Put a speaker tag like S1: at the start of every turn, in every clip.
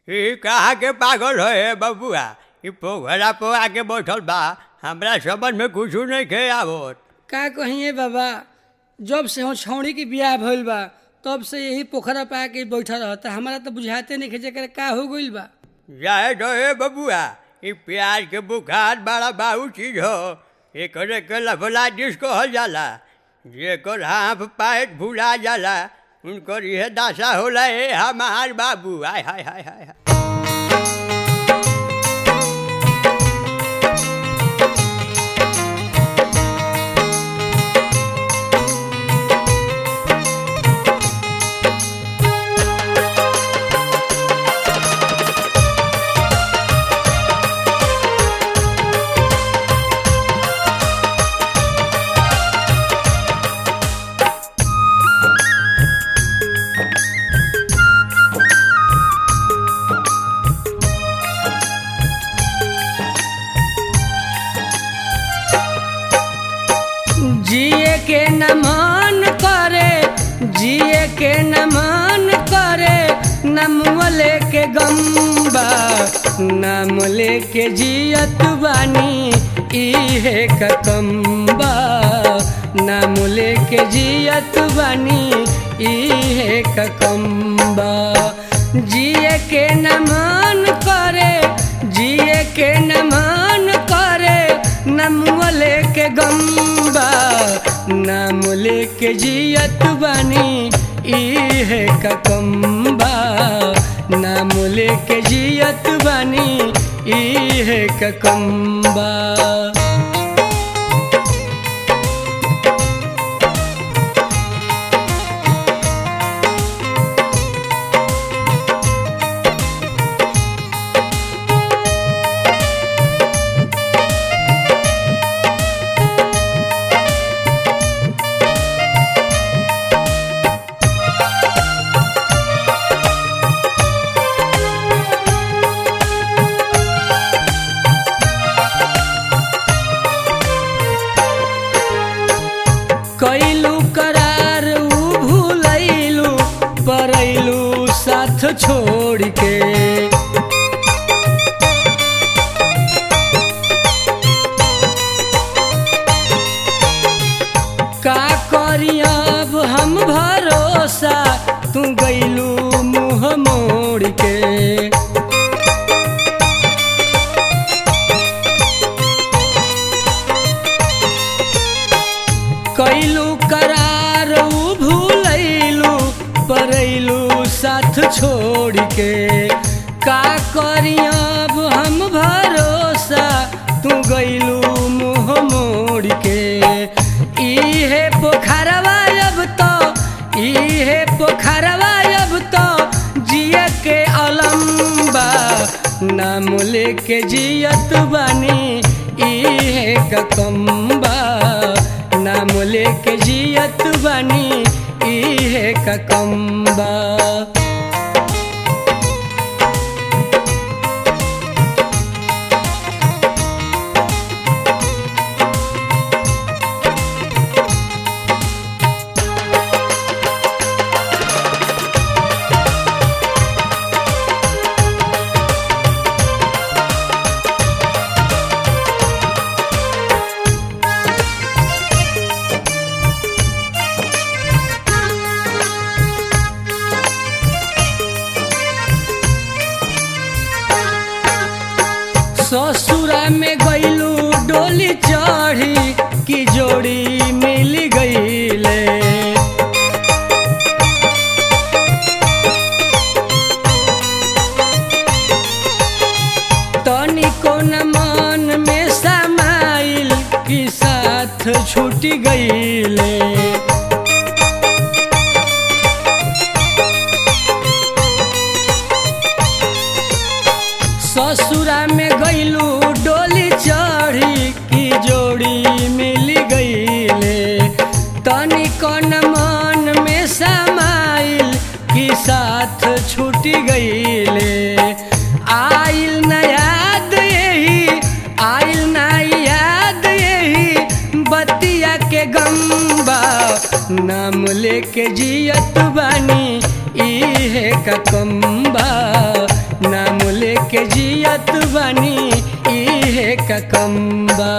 S1: ई कहाँ के पागल है बबुआ ई पोखरा पर आके बैठल बा हमरा समझ में कुछ नहीं खे आवत
S2: का कहिए बाबा जब से हो छौड़ी के बियाह भइल बा तब से यही पोखरा पे आके बैठा रहता हमारा तो बुझाते नहीं जेकर का हो गइल बा
S1: जाए तो हे बबुआ ई प्याज के बुखार बड़ा बाऊ चीज हो एकरे के लफला जिस कहल जाला जेकर हाथ पैर भुला जाला उनकर यह दशा होला ए हमार बाबू आय हाय हाय हाय हाय।
S2: जिए के न मन करे जिए के न मन करे नम लेके गम्बा नाम लेके जियत बानी इहे ककम्बा नाम लेके जियत बानी इहे ककम्बा जिए के न मन करे जिए के न मन करे नमुआ लेके गम्बा नाम लेके जियत बानी इहे ककम्बा नाम लेके जियत बानी इहे ककम्बा कैलू करार ऊ भूलैलू परैलू साथ छोड़ के का करी अब हम भरोसा तू गैलू मुँह मोड़ के कैलू करार ऊ भूलैलू परैलू साथ छोड़ के का करी अब हम भरोसा तू गैलू मुँह मोड़ के इहे पोखरवा अब तो इहे पोखरवा अब तो जिया के अलम्बा नाम लेके जियत बानी इहे ककम्बा नाम लेके जियत बानी इहे ककम्बा ससुरा में गईलू डोली चढ़ी की जोड़ी मिल गईले तनिको न मन में समाइल की साथ छूट गईले ससुरा में गईलू डोली चढ़ी की जोड़ी मिल गईले तनी कन मन में समाइल की साथ छूट गईले आइल न याद यही आइल न याद यही बतिया के गम्बा नाम लेके जियत बानी इहे ककम्बा लेके जियत बानी इहे का कम्बा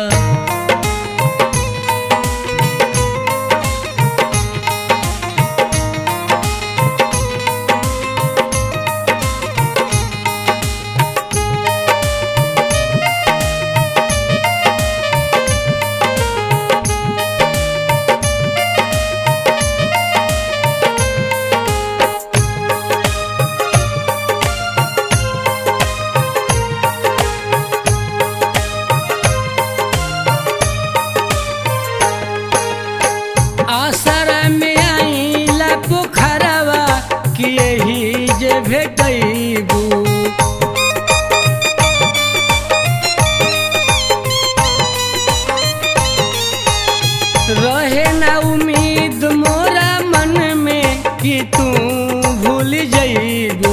S2: आसरा में आईला पोखरवा कि यही जे भेटैबू रहे ना उम्मीद मोरा मन में कि तू भूल जइबू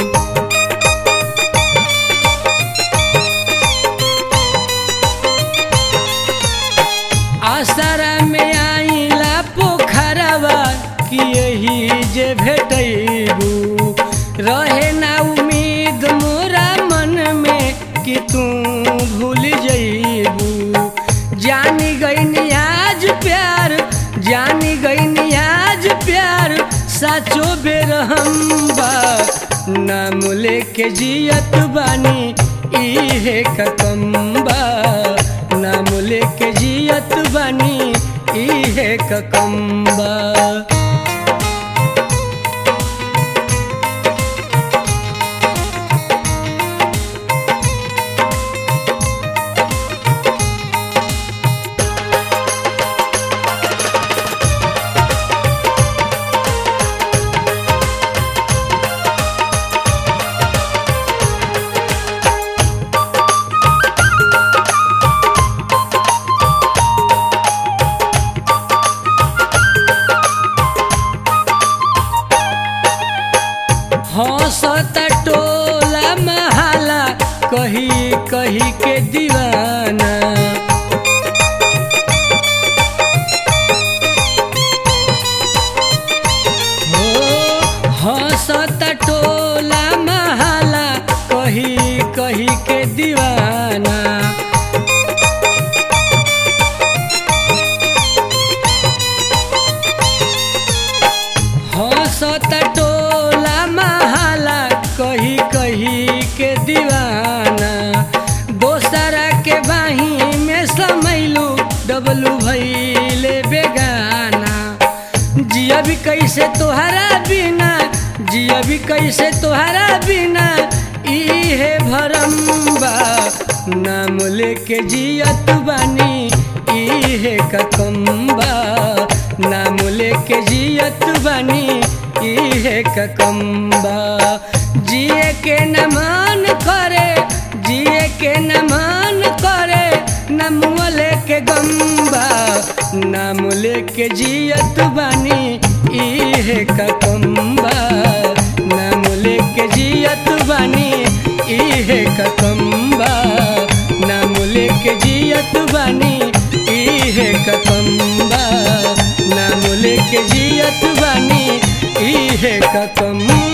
S2: आसरा में आईला पोखरवा कि यही जे भेटैबू रहे ना उम्मीद मोरा मन में कि तू भूल जइबू जानी गई आज प्यार जानी गई आज प्यार साचो बेर हम बा नाम लेके जियत बानी इहे ककम्बा नाम लेके जियत बानी इहे ककम्बा हंसता टोला महाला कही कही के दीवाना हो हंसता टोला महाला कही कही के दीवाना हंसत टोला महाला कही कही के दीवाना दोसरा के बाही में समैलू डबलू भैले बेगाना जिया भी कैसे तोहरा बिना जिया भी कैसे तोहरा बिना इहे भरम बा नाम लेके जियत बानी इहे ककम्बा नाम लेके जियत बानी इहे ककम्बा जिए के न मान करे जिए के न मान करे नम लेके गम्बा नाम लेके जियत बानी इहे ककम्बा नाम लेके जियत बानी इहे ककम्बा नाम लेके जियत बानी इहे ककम्बा नाम लेके जियत बानी इहे ककम्बा